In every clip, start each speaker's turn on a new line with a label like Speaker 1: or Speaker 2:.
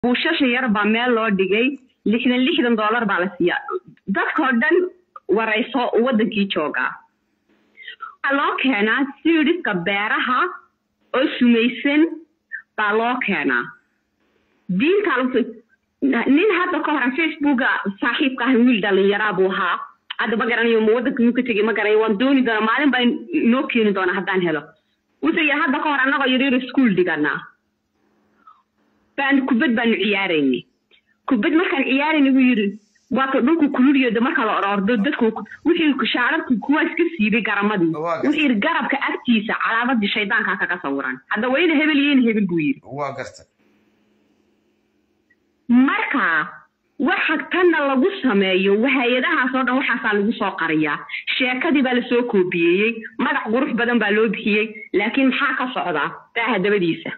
Speaker 1: buushasha yar baa meel loo dhigay lixdan lixdan doolar baa la siiyaa dadkao dhan warayso waddankii joogaa waxaa loo keenaa siiriska beeraha oo sumaysan baa loo keenaa diintaa lagu nin hadda ka horan facebooka saaxiibka ah wiil dhalinyaraa buu ahaa hadda ma garanayo ma waddanka muu ka tegay ma garanayo waan dooni doonaa maalin baa inoo keeni doonaa haddaan helo wuxuu yidhi hadda ka hor annagoo yaryar iskuol dhiganaa baan kubad baanu ciyaaraynay kubad markaan ciyaaraynay buu yidhi waata dhulku kululiyooda marka la orordo dadku wixii shaararku kuwaa iska siibay garamadii wuxuu yidhi garabka agtiisa calaamadii shaydaankaa kaga sawiran hadda wayna hebel iyona hebel buu yidhi
Speaker 2: waa garta
Speaker 1: marka waxa tanna lagu sameeyo hay-adahaas oo dhan waxaasaa lagu soo qariyaa sheekadii baa lasoo koobiyeeyey magac qurux badan baa loo bixiyey laakiin maxaa ka socdaa daaha dabadiisa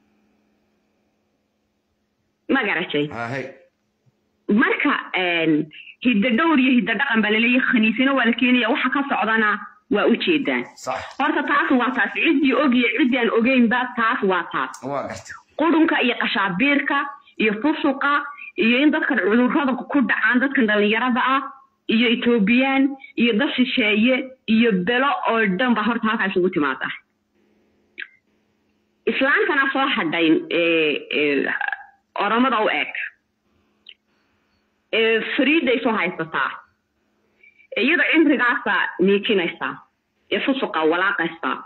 Speaker 1: ma garatay
Speaker 2: hahay
Speaker 1: marka hidda dhowr iyo hidda dhaqan baa laleeyahay khaniisina waa la keenaya waxa ka socdana waa u jeedaan
Speaker 2: sax
Speaker 1: horta taas waa taas ciddii og iyo ciddii aan ogeynba taas waa taas
Speaker 2: waa garta
Speaker 1: qurunka iyo qashaabiirka iyo fusuqa iyo in dadkan cudurrada ku dhacaan dadkan dhallinyarada ah iyo etoobiyaan iyo dad shisheeye iyo belo oo dhan ba horta halkaa isugu timaada islaantana soo hadhay oromada u eg fariiday soo haysataa iyada cimrigaasa niikinaysaa ee fusuqa walaaqaysaa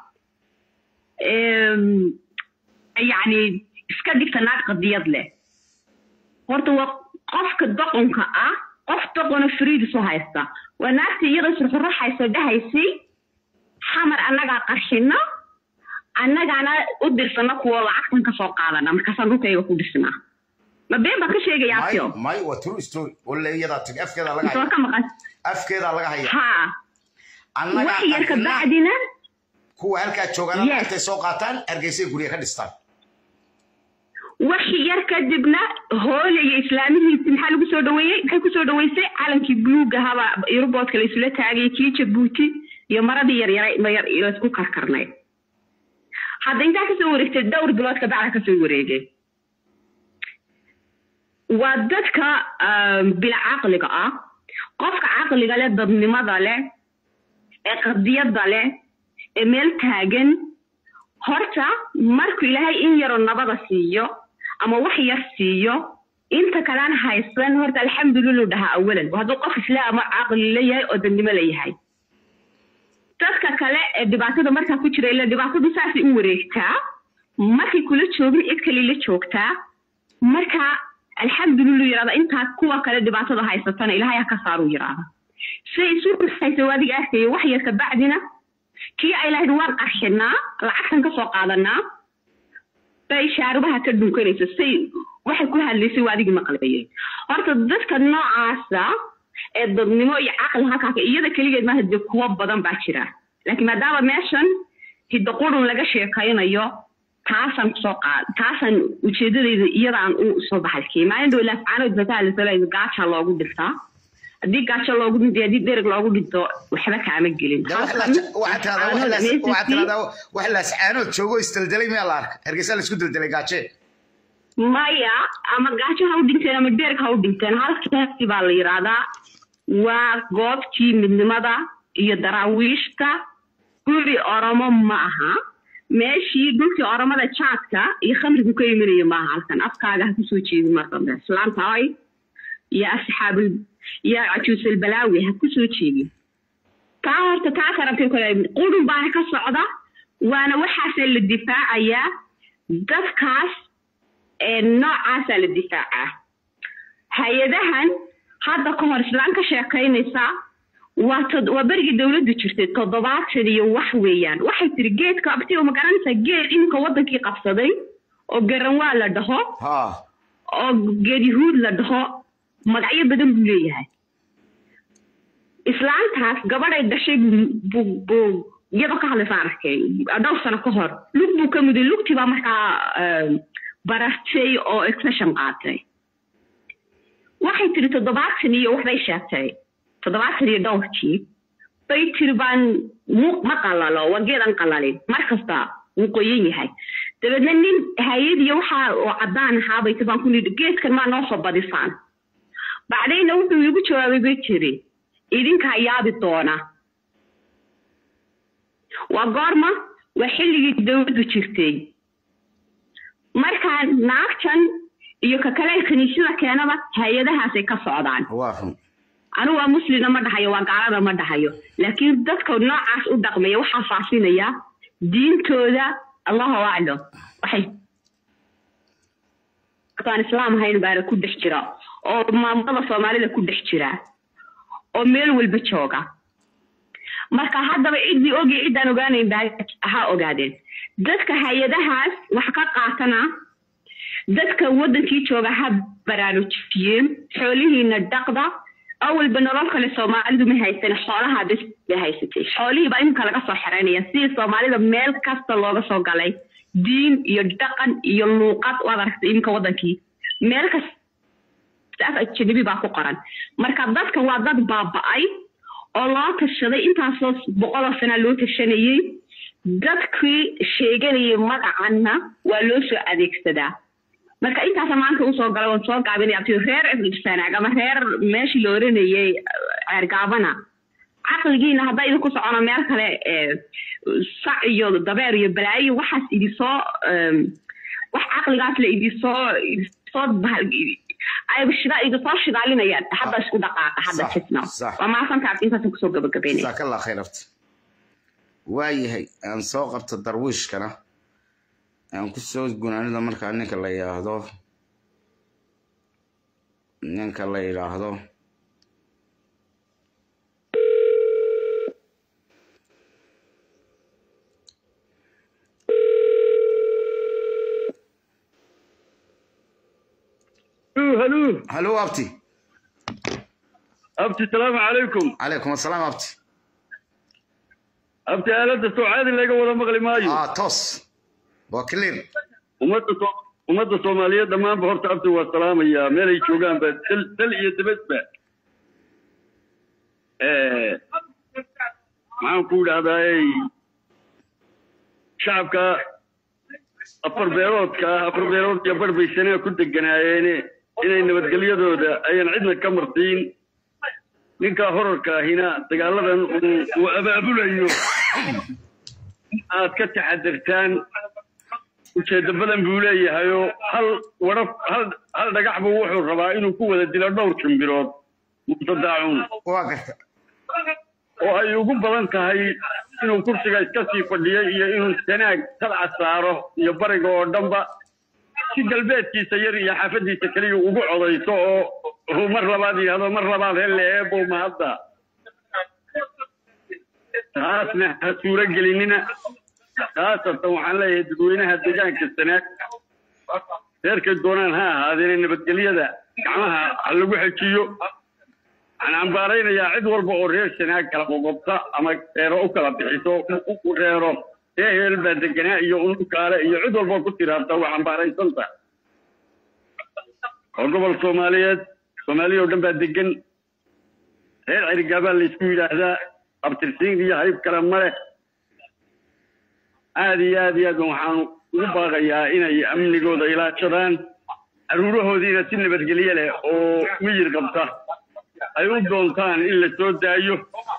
Speaker 1: yacni iska dhigta naag qadiyad leh horta waa qofka doqonka ah qof doqona fariid soo haysta waa naagta iyada surxuraxayso dhahaysay xamar annagaa qarxino annagaana u dirsana kuwa lacagtan ka soo qaadana markaasaan dhulkayga ku dhisnaa ma been baan ka sheegayaa
Speaker 2: may
Speaker 1: tio
Speaker 2: may waa true story walla iyadaa tag afkeedaa laga
Speaker 1: soo
Speaker 2: haya
Speaker 1: ka maqan
Speaker 2: afkeedaa laga haya
Speaker 1: haa
Speaker 2: annagaa
Speaker 1: wax yar ka
Speaker 2: arkinaa
Speaker 1: bacdina
Speaker 2: kuwa halkaa joogana
Speaker 1: Yes.
Speaker 2: lacagtay soo qaataan hargeysay gurya ka dhistaan
Speaker 1: wax yar kadibna hoolaya islaamihiisi maxaa lagu soo dhaweeyey maxay kusoo dhaweysay calankii buluuga haba yuruboodka la isula taagay kii jabuuti iyo maradii yaryara laysku karkarnay hadda intaa kasoo wareegtay dhowr bilood kabacda kasoo wareegay waa dadka bila caqliga ah qofka caqliga leh dadnimada leh ee qadiyada leh ee meel taagan horta markuu ilaahay in yaroo nabada siiyo ama wax yar siiyo inta kalaan haysan horta alxamdulilah dhahaa awalan hadduu qof islaama caqli leeyahay oo dadnimo leeyahay dadka kale ee dhibaatada markaa ku jira ila dhibaatadu saasay u wareegtaa markay kula joogin cid kale la joogtaa marka alxamdulilah yirahda intaa kuwa kale dhibaatada haysatana ilaahay ha ka saaru yirahda siday isu haysa adiga arkaya wax yar kabacdina kii ay lahayd waan qarxinaa lacagtan ka soo qaadanaa bay shaarubaha ka dhunkanaysa say waxay ku hadlaysay waa adigii maqlayeen horta dadka noocaasa ee dadnimo iyo caqli halkaaka iyada keligeed maaha dee kuwo badan baa jira laakiin maadaama meeshan hidda qurun laga sheekaynayo taasaan kusoo qaad taasaan ujeedadayda iyadaan u soo baxay maalin dhow laafcaanood fatahalisala gaaja loogu dhintaa haddii gaajo loogu dhinto haddii dereg loogu dhinto waxba kaama gelin
Speaker 2: waxaa tiradaa wax laascaanood joogo isdeldelay miyaa la arka hargeysa la isku deldelay gaajee
Speaker 1: maya ama gaajo ha u dhinteen ama dereg ha u dhinteen halkaasi baa la yidhaahdaa waa goobtii midnimada iyo daraawiishta guri oromo ma aha meeshii dhulkii oromada jaadka iyo khamrigu ka imanaya maaha halkan afkaaga ha kusoo jeedin mar dambe islaanta ay iyo asxaabul iyo cajuusal balaawi ha kusoo jeedin taa horta taa karabtay kale qurun baana ka socda waana waxaasa la difaacayaa dadkaas noocaasaa la difaacaa hay-adahan hadda ka hor islaan ka sheekaynaysaa waa tod waa berigii dowladdu jirtay toddobaatan iyo wax weeyaan waxay tiri geedka abti ma garanaysaa geed iminka waddankii qabsaday oo garanwaa la dhaho
Speaker 2: ha
Speaker 1: oo geed yahuud la dhaho magacyo badan buu leeyahay islaantaas gabadhay dhashay buu buu iyadoo ka hadlaysaan arkay dhowr sano ka hor lug buu ka muday lugtii baa markaa barartay oo exession qaatay waxay tiri toddobaatan iyo waxbay sheegtay toddobaatan iyo dhowrkii bay tiri baan mu ma qalalo waa geedan qalalin mar kasta wuu qoyan yahay dabeedna nin hay-ad iyo waxa oo caddaan ahaabay baan ku nidhi geedkan maa noo soo badisaan bacdayna wuxuu igu jawaabay bay jiri idinkaa yaabi doona waa goorma waa xilligii dowladdu jirtay markaa naagtan iyo ka kale kiniisyada keenaba hay-adahaasay ka socdaan anigu waa muslina ma dhahayo waa gaalada ma dhahayo laakiin dadka noocaas u dhaqmaya waxaa faafinaya diintooda allahu aclam waxay aan islaam ahayn baana ku dhex jira oo maamulada soomaalida ku dhex jira oo meel walba jooga marka haddaba ciddii ogi ciddaan ogaanayn baa ha ogaadeen dadka hay-adahaas wax ka qaatana dadka waddankii jooga ha baraarujiyeen xoolihiina dhaqda awalba nolol kale soomaalidu ma haysan xoolaha bes bay haysatay xoolihii baa iminka laga soo xereynaya sidii soomaalida meel kasta looga soo galay diin iyo dhaqan iyo luuqad waad aragtay iminka waddankii meel kasta af ajanabi baa ku qoran marka dadka waa dad baaba'ay oo loo tashaday intaasoo boqoloo sanaa loo tashanayey dadkii sheeganayay magacanna waa loo soo adeegsadaa marka intaasa maanta usoo galay waan soo gaabinaya ti reer sanaag ama reer meeshii la oranayay ceergaabana caqligiina haddaa idinku socono meel kale sac iyo dabeer iyo balaayo waxaas idinsoo wax caqligaas la idinsoo idinsoo ayba shida idinsoo shidaalinayaan hadda isku dhaqaaqa hadda jisna waa maasantaas intaasan kusoo gabagabeynaya
Speaker 2: jazakallah khayr abti waayahay aan soo qabto darwiishkana aan ku soo gunaanida markaa ninka la yidhaahdo ninka la yidhaahdo
Speaker 3: هلو
Speaker 2: halo abti
Speaker 3: أبتي السلام عليكم
Speaker 2: calaykum asalaam abti
Speaker 3: أبتي آلة سعادي اللي قوة مغلي مايو
Speaker 2: ah toos waa clear
Speaker 3: ummadda soo ummadda soomaaliyeed dhammaanba horta abti waa salaamaya meelay joogaanba dal dal iyo dabadba maxaan ku idhahdaay shacabka afar beeroodka ah afar beerood iyo bar bay sanaa ku deganaayeene inay nabadgelyadooda ayaan cidna ka martiin ninkaa horarka ahina dagaaladan uu uu abaabulayo aad ka taxadirtaan ujeeddo badan buu leeyahayoo hal wadhaf hal hal dhagax buu wuxuu rabaa inuu ku wada dilo dhowr jimbirood mutadaacuun
Speaker 2: waa garta
Speaker 3: oo ay ugu badan tahay inuu kursiga iska sii fadhiyay iyo inuu sanaag talca saaro iyo bariga oo dhanba si galbeedkiisa yar iyo xaafadiisa keliya ugu codayso oo uu mar labaad yidhahdo mar labaad hele eebow mahadda taasna ha suuro gelinina khaasatan waxaan leeyahay dadweynaha deegaanka sanaag reerkay doonaan ha ahaadeene nabadgelyada gacmaha ha lagu xejiyo waxaan cambaaraynayaa cid walba oo reer sanaag kala qoqobta ama reero u kala bixiso u reero ree heel baa deganaa iyo unukaale iyo cid walba ku tiraabta waa cambaaraysanta oo gobol soomaaliyeed soomaaliya oo dhan baa degan reer cerigaabaa laysku yidhaahdaa abtirsiin iyo hayb kale ma leh aad iyo aad iyo aad waxaan ugu baaqayaa inay amnigooda ilaashadaan caruurahoodiina si nabadgelye leh oo miyir qabta ay u doontaan in la soo daayo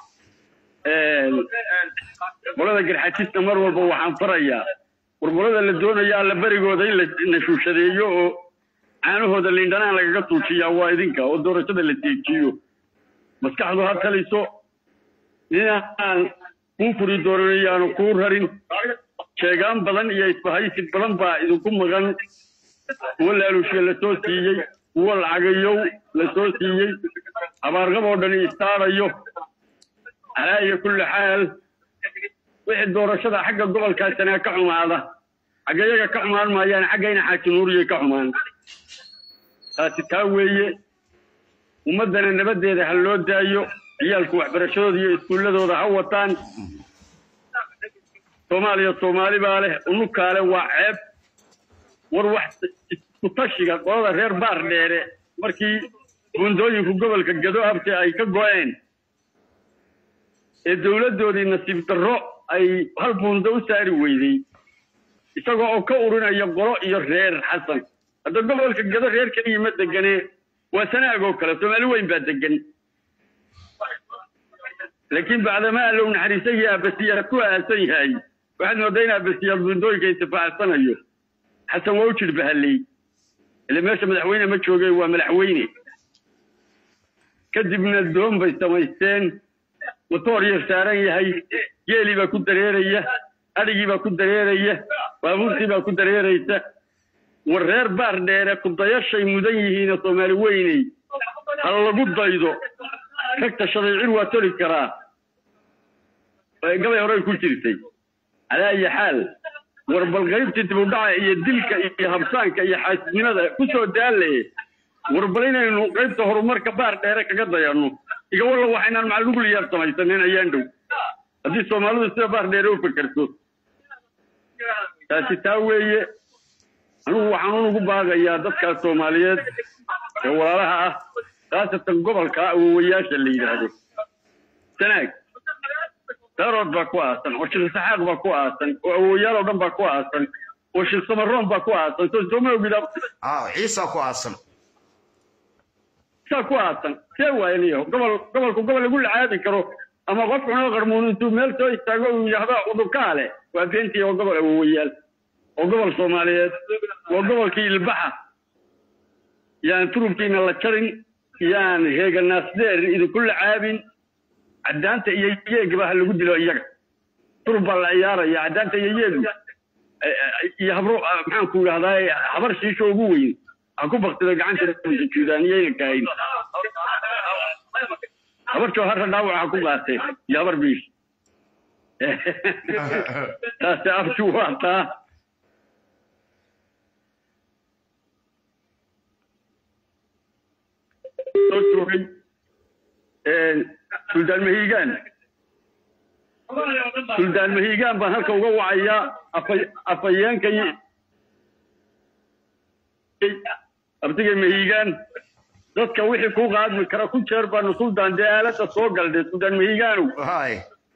Speaker 3: qolada garxajista mar walba waxaan farayaa warqolada la doonaya alla berigooda in la nashuushadeeyo oo caanahooda liindhanaan lagaga tuujiyaa waa idinka oo doorashada la deejiyo maskaxdu ha taliso ninaan kuu furi doonanayaanu kuu rarin sheegaan badan iyo isbahaysi badan baa idinku maqan kuwo laalushe la soo siiyey kuwo lacagayow la soo siiyey abaarqab oo dhani istaadayo calaa iyo kulli xaal wixii doorashada xagga gobolkaasana ka xumaada xagga iyaga ka xumaan maayaan xaggayna xaaji nuuriyay ka xumaan taasi taa weeye ummaddana nabaddeeda ha loo daayo ciyaalku waxbarashadooda iyo iskuulladooda ha wataan soomaaliya soomaali baa leh unukaale waa ceeb war wax isku tashiga qolada reer baar dheere markii buundooyinku gobolka gado abte ay ka go'een ee dowladdoodii nasiib darro ay hal buundo u saari weydey isagoo oo ka urinaya qolo iyo reer xasan hadda gobolka gado reer keliya ma degane waa sanaag oo kale soomaali weyn baa degan laakiin bacdamaa allow naxariisan yahay abasiyaa ku aasan yahay waxaad moodaa in abasiyaa bundooyinka intifaacsanayo xasan waa u jir bahaley ile meesha madaxweyne ma jooge waa madaxweyne kadibna doon bay samaysteen motoor yar saaran yahay geelii baa ku dareeraya adhigii baa ku dareeraya baabuurtii baa ku dareeraysa war reer baar dheere kudayashay mudan yihiina soomaali weyney ha lagu daydo ragta shariicin waa toli karaa gabay horey ku jirtay calaa ayi xaal war bal qaybtii dibudhaca iyo dilka iyo habsaanka iyo xaasidnimada ku soo daalle war bal inaynu qaybta horumarka baar dheere kaga dayanno iga walla waxaynaan macalugulyaar samaysanin ayaan dhow haddii soomaalidu sida baar dheere u fekerto taasi taa weeye anigu waxaan unugu baagayaa dadkaas soomaaliyeed ee walaalaha ah khaasatan gobolka awowayaasha la yidhaahdo sanaag daarood baa ku aasan oo shirsaxaaq baa ku aasan oo awowayaal oo dhan baa ku aasan oo shirsamaroon baa ku aasan soo sooma ogida
Speaker 2: ah ciisa ku aasan
Speaker 3: saa ku aasan see waayaniyo gobol gobolku gobol lagu lacaabi karo ama qof cunoo qarmuun intuu meel soo istaago uu yidhaahdo udurkaale waa beentii oo gobol awowayaal oo gobol soomaaliyeed waa gobolkii ilbaxa yaan turubkiina la jarin yaan heeganaasdeer idinku lacaabin caddaanta iyo yeegaba ha lagu dilo iyaga turub baa la ciyaaraya caddaanta iyo yeegu iyo habro maxaan ku idhahdaa habar shiisho ugu weyn ha ku baktida gacanta sujuudaaniyayna kahayn habar jooharra dhaawac ha ku qaatee iyo habar biish taasi abtu waa taa soo joogay suldaan mahiigaan suldaan mahiigaan baan halka uga wacayaa afhayeenka abtiga mahiigaan dadka wixii ku qaadmi kara ku jeer baanu suldaan dee aalada soo galdhe suldaan mahiigaanow
Speaker 2: hay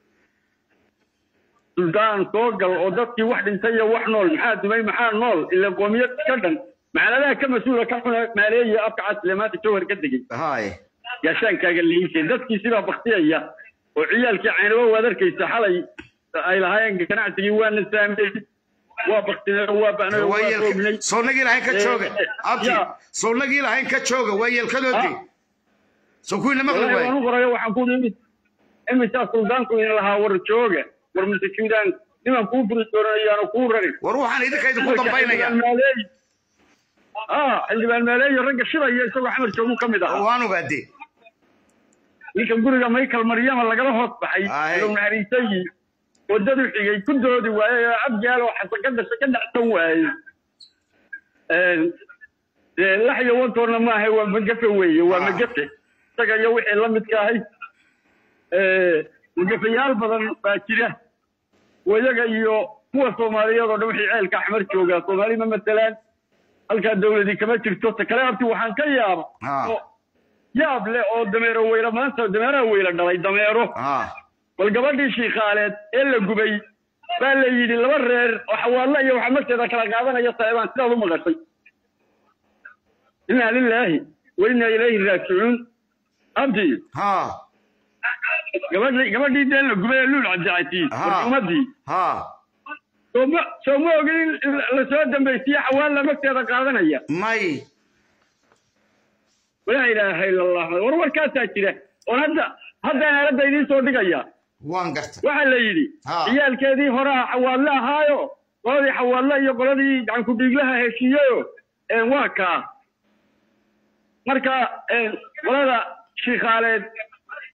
Speaker 3: suldaan soo gal oo dadkii wax dhintay iyo wax nool maxaa dumay maxaa nool ila qoomiyad ka dhan macaladaha ka mas-uula ka xuna maaleeya afka casle maanta jawhar ka degay
Speaker 2: hay
Speaker 3: gaashaankaaga liisay dadkii sidaa baktiyaya oo ciyaalkii caynabo waad arkaysa xalay ay lahaayeen ganacsigii waana saamey waa baktinay waa bacnay waa roognay
Speaker 2: sownagii lahayn ka jooga abti
Speaker 3: ya.
Speaker 2: sownagii lahayn ka jooga waa yeelkadoodii soo kuwiina maqli
Speaker 3: wallahi
Speaker 2: waay
Speaker 3: waan u qorayo waxaan ku imi imisaa suldaanku in lahaa war jooga war masajuudaan niman kuu furi doonayaano kuu rari
Speaker 2: war waxaan idinka idinku dambaynaya
Speaker 3: ah xildhibaan maaleeyo ragga shiraya isagoo xamar joogu ka mid ahaa
Speaker 2: waan ogaade
Speaker 3: ninkan guriga michael maryama lagala hoos baxay
Speaker 2: Aye.
Speaker 3: low naxariisayii waddadu xigay ku doodi waaye oo abgaal oo xasan ka dhashay ka dhacsan waaye dee lax iyo wantoonna maaha waa magafe weeye waa
Speaker 2: Ah.
Speaker 3: magafe isaga iyo wixii la midka ahay magafayaal badan baa jira wayaga iyo kuwa soomaaliyeed oo dhan wixii ceelka axmar joogaa soomaali ma matelaan halkaa dawladii kama jirto ta kale abti waxaan ka yaaba
Speaker 2: Ah.
Speaker 3: oo yaab leh oo dameero weyla maanta dameeraha weyla dhalay dameero
Speaker 2: ah
Speaker 3: bal gabadhii shiikaaleed ee la gubay baa la yidhi laba reer oo xawaallo iyo waxa marteeda kala qaadanaya saaibaan sidaad u maqashay inaa lilaahi wa inaa ilayhi raajicuun abdi
Speaker 2: ha
Speaker 3: gabadhii gabadhii dee la gubay ee luul cabdicasiis
Speaker 2: Ha.
Speaker 3: warjumadii
Speaker 2: ha
Speaker 3: sooma sooma ogin in lasoo dambaysiye xawaalla marteeda qaadanaya
Speaker 2: may
Speaker 3: walaa ilaaha ila allah war warkaasaa jira oon hadda haddaan aaladda idiin soo dhigaya
Speaker 2: waan garta
Speaker 3: waxaa la yidhi
Speaker 2: Ha.
Speaker 3: ciyaalkeedii horaa xawaalle ahaayo qoladii xawaalle iyo qoladii gacankudhiiglaha heshiiyeyo waa kaa marka qolada shiikaaleed